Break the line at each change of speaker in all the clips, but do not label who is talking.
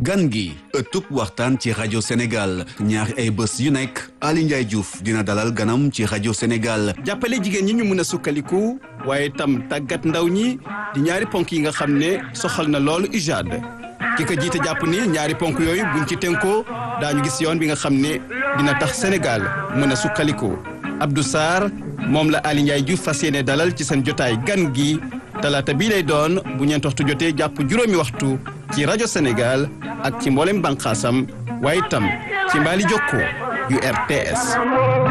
gan gi ëttub waxtaan ci rajo Sénégal ñaari ay bés yu nekk Ali Ndiaye Diouf dina dalal ganam ci rajo Sénégal
jàppale jigéen ñi ñu mën a sukkaliku waaye tam tàggat ndaw ñi di ñaari ponk yi nga xam ne soxal na loolu UJAD ki ko jiite jàpp ni ñaari ponk yooyu buñ ci tënkoo daañu gis yoon bi nga xam ne dina tax Sénégal mën a sukkaliku Abdou Sarr moom la Ali Ndiaye Diouf fas yéene dalal ci seen jotaay gan gi talaata bii lay doon bu ñeent waxtu jotee jàpp juróomi waxtu ci rajo Sénégal ak ci mboolem bànqaasam waaye tam ci mbaali jokkoo yu RTS.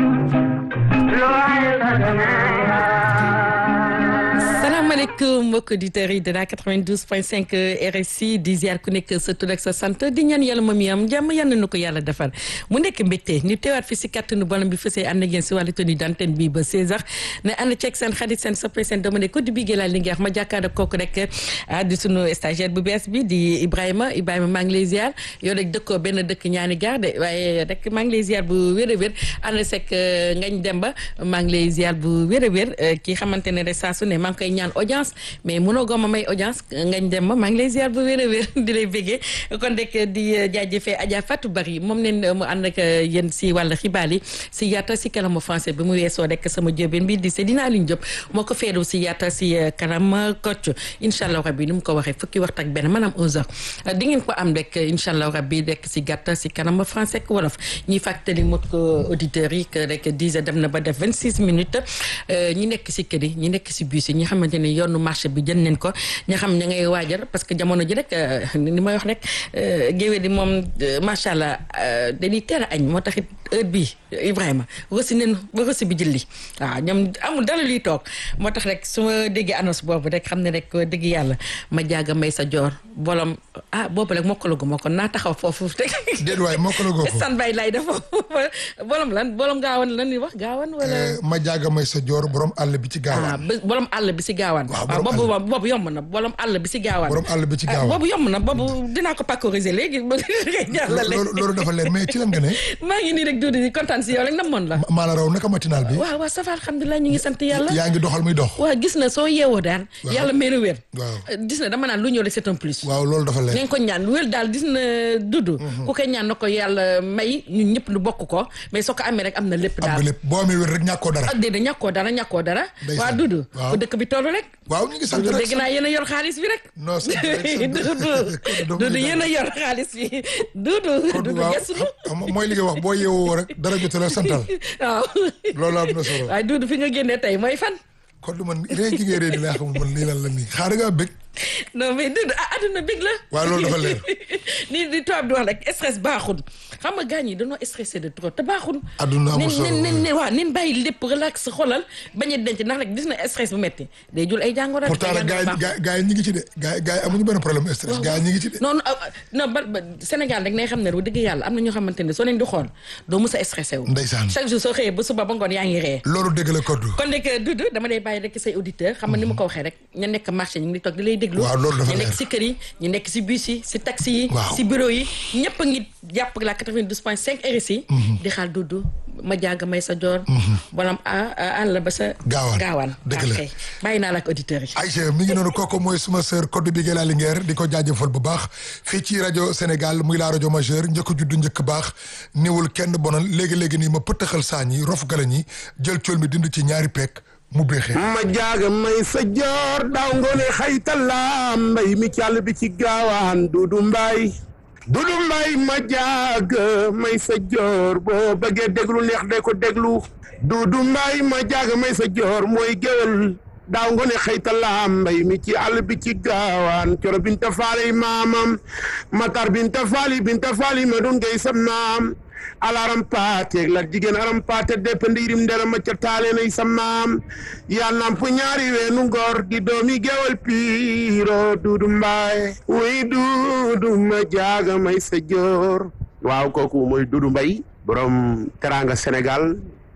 salaamaaleykum mbokk auditeurs yi de la 92.5 RSI di ziar ku nekk sa tur ak sa sant di ñaan yàlla moom yi am jàmm yal na ko yàlla defar mu nekk mbégte ñu teewaat fi si kattanu borom bi fësee ànd ak yéen si wàllu tenue d'antenne bi ba 16h ne ànd ceeg seen xarit seen soppe seen dama ne ko di bigee laa li ngeex ma jàkkaarloo kooku rek ah di sunu stagiaire bu bees bi di Ibrahima Ibrahima maa ngi lay ziar yow rek dëkkoo benn dëkk ñaani garde waaye rek maa ngi lay ziar bu wér a wér ànd seeg ngañ demba maa ngi lay ziar bu wér a wér kii xamante ne rek saa su ne maa ngi koy ñaan audience mais mënoo goma may audience ngañ dem ma maa ngi lay ziar bu wér a wér di lay béggee kon rek di jaajëfee Adja Fatou Bari moom neen mu ànd ak yéen si wàllu xibaar yi si yaata si kanamu français bi mu weesoo rek sama jóobeen bi di Seydina Aliou Diop moo ko feeru si yaata si kanam kocc incha allah rabbi ni mu ko waxee fukki waxtu ak benn maanaam 11 heures di ngeen ko am rek incha allah rabbi rek si gàtta si kanam français ak wolof ñuy fàttali mot ko auditeurs yi que rek 10 heures dem na ba def 26 minutes ñi nekk si kër yi ñi nekk si bus yi ñi xamante ne yoonu marché bi jën neen ko ña xam ña ngay waajal parce que jamono ji rek ni may wax rek géwél di moom macha allah dañuy teel a añ moo taxit heure bii Ibrahima rosi neen ba rosi bi jëlli waaw ñoom amul dara luy toog moo tax rek su ma déggee annonce boobu rek xam ne rek dëgg yàlla ma jaaga may sa joor bolom ah boobu rek mokkalagu ma ko naa taxaw foofu rek
déet waay mokkalagu ko
san bay lay dafa bolom lan bolom gaawan lan ñuy wax gaawan wala
ma jaaga may sa joor borom àll bi ci gaawaan
bolom àll bi si gaawaan waaw boobu boobu yomb na bolom àll bi si gaawaan
borom àll bi ci gaawaan
boobu yomb na boobu dinaa ko parcouriser léegi jàllale
loolu dafa leer mais ci lan nga ne
maa ngi nii rek duudi di kontaan si yow rek namoon la
maa la raw naka matinal bi
waaw waaw ça va alhamdulilah ñu ngi sant yàlla
yaa ngi doxal muy dox
waaw gis na soo yeewoo daal yàlla may na wér
waaw
gis na dama naan lu ñëw rek c'est un plus
waaw loolu dafa leer
ngeen ko ñaan wér daal gis na dudd ku koy ñaan na ko yàlla may ñun ñëpp nu bokk ko mais soo ko amee rek am na lépp
am
daal
nga lépp boo amee wér rek ñàkkoo dara
ah déedéet ñàkkoo dara ñàkkoo dara
Ndeysaan.
waa dudd
Waaw.
fu dëkk bi toll rek
waaw ñu ngi sant
dudd
rek
dégg naa yéen a yor xaalis bi rek
non sant rek sant
dudd
Kon
dudd
dama
yéen a yor xaalis bi dudd
kon
dudd
waaw
gestu
xam- mooy li nga wax boo yeewoo rek dara jotu la santal
waaw
loolu am na solo
waaye dudd fi nga génnee tey mooy fan
kon du man ree ji ngay ree di laa xamul man lii lan la nii xaar nga bëgg
non mais dudd ah adduna bég la
waaw loolu dafa leer
ni di tubaab di wax rek stress baaxul xam nga gaañ yi dañoo stressé de trop te baaxul
Adduna amul solo.
nen nen nen waaw nen bàyyi lépp relax xolal bañ a denc ndax rek gis na stress bu metti day jul ay jàngoro rek
pourtant nag gars yi gars gars yi ñi ngi ci de gars yi gars yi amuñu benn problème stress gars yi ñi ngi ci de
non non ah, ah, non ba ba Sénégal rek nay xam ne wu dëgg yàlla am na ñoo xamante ne soo leen di xool doo mës a stressé wu
Ndeysaan.
chaque jour soo xëyee ba suba ba ngoon yaa ngi ree
loolu dégg la koddu
kon nag Doudou dama lay bàyyi rek say auditeur xam nga ni ma ko waxee rek ñu nekk marché ñu ngi toog di lay déglu
Waaw, loolu dafa
ñu nekk
leer.
si kër yi ñu nekk si bus yi si taxi yi
Waaw.
si bureau yi ñëpp a ngi jàpp la 92.5 RSI di xaal Doudou ma jàgg may sa joor bolam a àll ba sa
Gaawaan.
gaawaan
Dëgg la.
ok bàyyi naa la ak auditeurs yi
Aïcha mi ngi noonu kooku mooy suma sœur Codé Bigué la Linguère di ko jaajëfal bu baax fii ci rajo Sénégal muy la rajo majeure njëkk juddu njëkk baax niwul kenn bonal léegi-léegi nii ma pëttaxal saañ yi rof galañ yi jël cool mi dind ci ñaari pekk mu béexee
ma jaaga may sa joor daaw ngoone xaytala mbay mi càll bi ci gaawaan dudu mbay dudu mbay ma jaaga may sa joor boo bëggee déglu neex de ko déglu dudu mbay ma jaaga may sa joor mooy géwél daaw ngoone xaytala mbay mi ci àll bi ci gaawaan coro binta faali maamam matar binta faali binta faali ma dun gay sa maam alaram paate la jigéen aram paate dépende yirim ndera macca taale nay sa maam yaa namp ñaari weenu ngor di doomi gewal piiro duudu mbaay wuy duudu ma jaaga may sa joor waaw kooku mooy duudu mbay borom teranga sénégal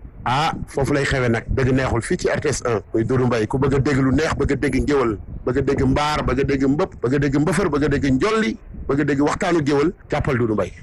ah foofu lay xewe nag dëgg neexul fii ci RTS 1 muy Doudou Mbaye ku bëgg a dégg lu neex bëgg a dégg ngéwal bëgg a dégg mbaar bëgg a dégg mbëpp bëgg a dégg mbëfër bëgg a dégg njolli bëgg a dégg waxtaanu géwal jàppal Doudou Mbaye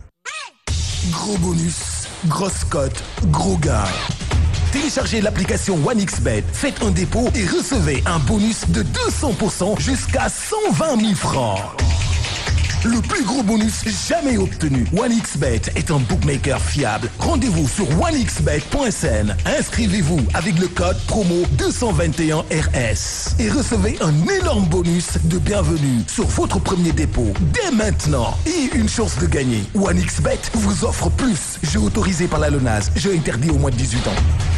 Gros bonus, grosse cote, gros gars. Téléchargez l'application OneXBet, faites un dépôt et recevez un bonus de 200% jusqu'à 120 000 francs. le plus gros bonus jamais obtenu. OneXBet est un bookmaker fiable. Rendez-vous sur onexbet.sn. Inscrivez-vous avec le code promo 221RS et recevez un énorme bonus de bienvenue sur votre premier dépôt dès maintenant et une chance de gagner. OneXBet vous offre plus. Jeu autorisé par la LONAS. Jeu interdit au moins de 18 ans.